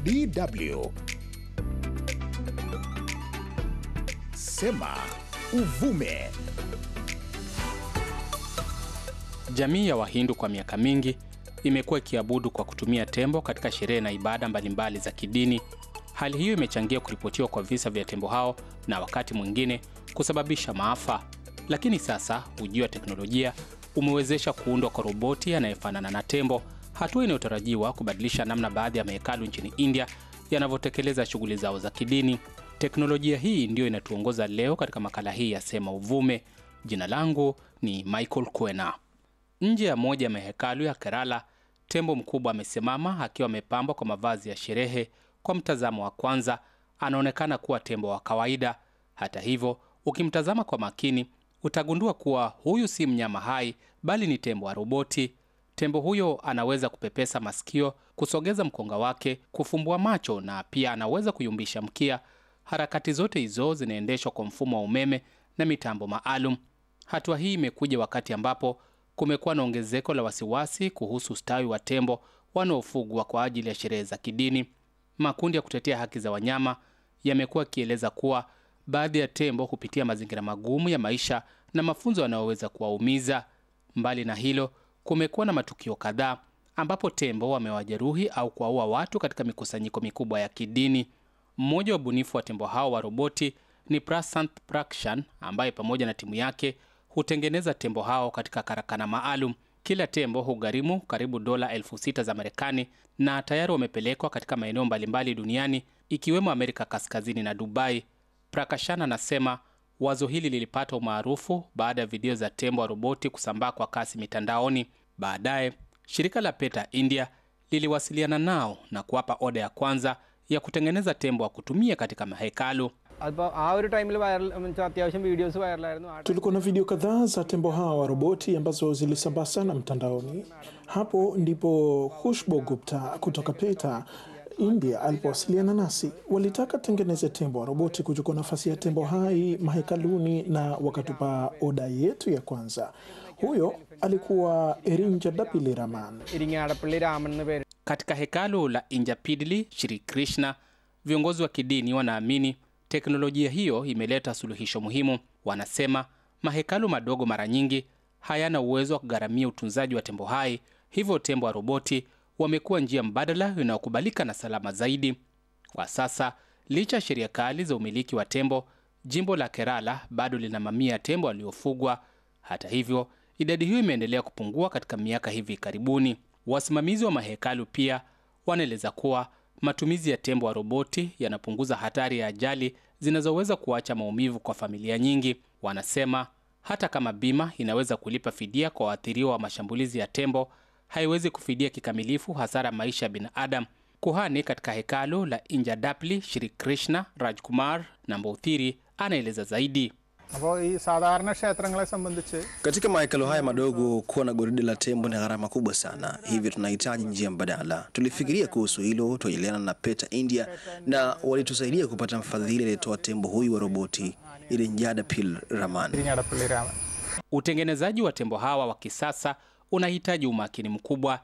DW. Sema uvume. Jamii ya Wahindu kwa miaka mingi imekuwa ikiabudu kwa kutumia tembo katika sherehe na ibada mbalimbali za kidini. Hali hiyo imechangia kuripotiwa kwa visa vya tembo hao na wakati mwingine kusababisha maafa. Lakini sasa ujio wa teknolojia umewezesha kuundwa kwa roboti anayefanana na tembo, hatua inayotarajiwa kubadilisha namna baadhi ya mahekalu nchini India yanavyotekeleza shughuli zao za kidini. Teknolojia hii ndiyo inatuongoza leo katika makala hii ya Sema Uvume. Jina langu ni Michael Kwena. Nje ya moja ya mahekalu ya Kerala, tembo mkubwa amesimama akiwa amepambwa kwa mavazi ya sherehe. Kwa mtazamo wa kwanza, anaonekana kuwa tembo wa kawaida. Hata hivyo, ukimtazama kwa makini, utagundua kuwa huyu si mnyama hai, bali ni tembo wa roboti. Tembo huyo anaweza kupepesa masikio, kusogeza mkonga wake, kufumbua macho na pia anaweza kuyumbisha mkia. Harakati zote hizo zinaendeshwa kwa mfumo wa umeme na mitambo maalum. Hatua hii imekuja wakati ambapo kumekuwa na ongezeko la wasiwasi kuhusu ustawi wa tembo wanaofugwa kwa ajili ya sherehe za kidini. Makundi ya kutetea haki za wanyama yamekuwa yakieleza kuwa baadhi ya tembo hupitia mazingira magumu ya maisha na mafunzo yanayoweza kuwaumiza. Mbali na hilo, kumekuwa na matukio kadhaa ambapo tembo wamewajeruhi au kuwaua watu katika mikusanyiko mikubwa ya kidini. Mmoja wa ubunifu wa tembo hao wa roboti ni Prasant Prakshan ambaye pamoja na timu yake hutengeneza tembo hao katika karakana maalum. Kila tembo hugharimu karibu dola elfu sita za Marekani na tayari wamepelekwa katika maeneo mbalimbali duniani ikiwemo Amerika Kaskazini na Dubai. Prakashan anasema wazo hili lilipata umaarufu baada ya video za tembo wa roboti kusambaa kwa kasi mitandaoni. Baadaye shirika la PETA India liliwasiliana nao na kuwapa oda ya kwanza ya kutengeneza tembo wa kutumia katika mahekalu. അപ്പോൾ ആ ഒരു ടൈമിൽ വൈറൽ അത്യാവശ്യം വീഡിയോസ് വൈറലായിരുന്നു ആ Tulikuwa na video kadhaa za tembo hawa wa roboti ambazo zilisambaa sana mtandaoni. Hapo ndipo Khushbu Gupta kutoka PETA India alipowasiliana nasi. Walitaka tengeneze tembo wa roboti kuchukua nafasi ya tembo hai mahekaluni, na wakatupa oda yetu ya kwanza. Huyo alikuwa Erinja Dapili Raman. ഇരിങ്ങാടപ്പള്ളി രാമൻ എന്ന് പേര് Katika hekalu la Injapidli Shri Krishna, viongozi wa kidini wanaamini teknolojia hiyo imeleta suluhisho muhimu. Wanasema mahekalu madogo mara nyingi hayana uwezo wa kugharamia utunzaji wa tembo hai, hivyo tembo wa roboti wamekuwa njia mbadala inayokubalika na salama zaidi. Kwa sasa, licha ya sheria kali za umiliki wa tembo, jimbo la Kerala bado lina mamia ya tembo waliofugwa. Hata hivyo, idadi hiyo imeendelea kupungua katika miaka hivi karibuni. Wasimamizi wa mahekalu pia wanaeleza kuwa matumizi ya tembo wa roboti yanapunguza hatari ya ajali zinazoweza kuacha maumivu kwa familia nyingi. Wanasema hata kama bima inaweza kulipa fidia kwa waathiriwa wa mashambulizi ya tembo, haiwezi kufidia kikamilifu hasara maisha ya binadamu. Kuhani katika hekalu la Injadapli Shri Krishna Rajkumar Nambouthiri anaeleza zaidi. അപ്പോൾ ഈ സാധാരണ ക്ഷേത്രങ്ങളെ സംബന്ധിച്ച് Katika mahekalo haya madogo, kuwa na goride la tembo ni gharama kubwa sana, hivyo tunahitaji njia mbadala. Tulifikiria kuhusu hilo, tuajiliana na PETA India na walitusaidia kupata mfadhili aliyetoa tembo huyu wa roboti ili Njada Pil Raman. ഇരിങ്ങാടപ്പള്ളി Raman Utengenezaji wa tembo hawa wa kisasa unahitaji umakini mkubwa.